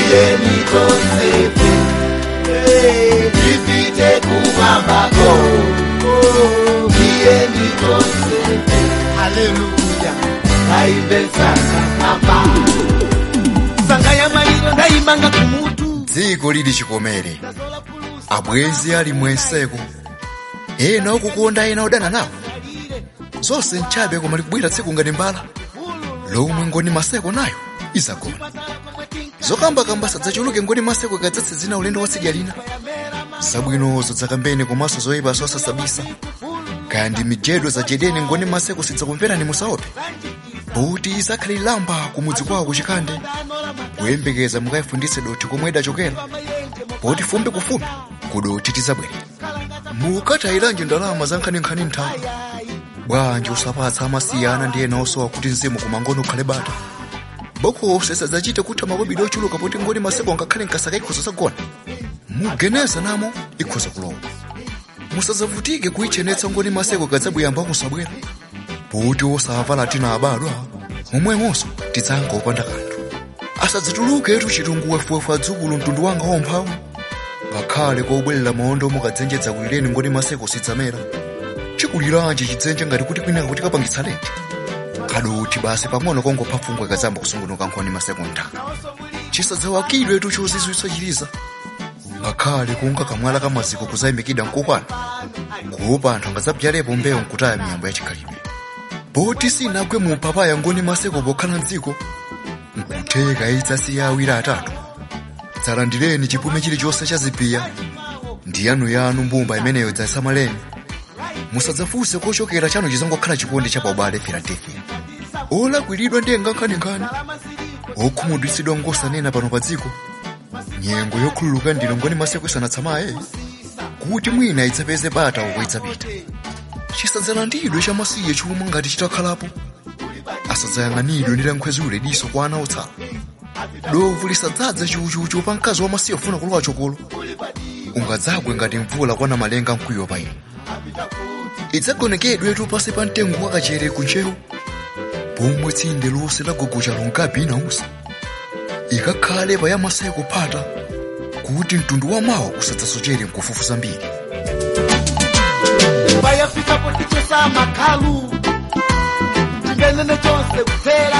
tiyeni tonsefe tipite kumwambako tiyeni tonsefe haleluya kaimbe sasa kamba sanga ya maliro ndayimanga kumutu dziko lili chikomere abwezi ali mwenseko ena okukonda ena odana nawo zonse nchabe koma likubwera tsiku ngati mbala lomwe ngoni maseko nayo izagona zokambakamba sadzachuluke ngoni maseko ikadzatse zina ulendo watsidya lina zabwinozo dzakambene komanso zoyipa zosasabisa kaya ndi mijedo zajedeni ngoni maseko sidzakumverani musaope poti izakhale lamba kumudzi kwawo kuchikande kuyembekeza mukayifunditse dothi komwe idachokera poti fumbi kufumbi kudoti tizabwere mukatayilanji ndalama za nkhaninkhani nthawi bwanji usapatsa amasiyana ndi ena osowa kuti mzimu kumangono ukhale bata bokoso sadzachite kutha makobidi ochuluka poti ngoni maseko ngakhale nkasaka ikhoza zagona mugeneza namo ikhoza kulowa musadzavutike kuyichenetsa ngoni maseko kadzabuyamba musabwera poti osavala tina abadwa momwemonso tidzanga opanda kanthu asadzituluketu chitungu wefuwefu adzukulu mtundu wanga womphawi ngakhale kobwerera maondo mukadzenjedza kulireni ngoni maseko sidzamera chikuliranji chidzenje ngati kuti kwinaka kuti kapangitsa lenti kadoti basi pang'ono kongopha pfungwe kadzamba kusungunuka nkhoni maseko nthaka chisadzawakidwetu chozizwitsa chiliza ngakhale kunga kamwala kamaziko kuzayimikida nkokwana kuopa anthu angadzabzalepo mbewu nkutaya miyambo yachikhalidwe poti sinagwe mu mpapaya ngoni maseko pokhala mdziko nkutheka idzasiya awiri atatu dzalandireni chipume chilichonse cha zipiya ndi yanuyanu mbumba imeneyo dzasamaleni musadzafunse kochokera chanu chizangokhala chikondi cha paubale filadelfia olakwiridwa ndiye ngankhaninkhani okhumudwitsidwa ngosanena pano pa dziko nyengo yokhululuka ndino ngoni maseko isanatsamaye kuti mwina idzapeze bata uko idzapita chisadzalandidwe chamasiye chuma ngati chitakhalapo asadzayang'anidwe ndi lankhwezi ulediso kwa ana otsala dovu lisadzadza chiuchiuchi pa mkazi wamasiye ofuna kulowa chokolo ungadzagwe ngati mvula kwana malenga mkwiyo pa inu idzagonekedwetu pasi pa mtengo wakachere kunchewu pomwe tsinde lonse lagogocha longabi inausa ikakhale pa yamasayi kuphata kuti mtundu wa mawa usadzasochere mkufufu zambiri bayafikapo tichosa makhalu chingenene chonse kuphera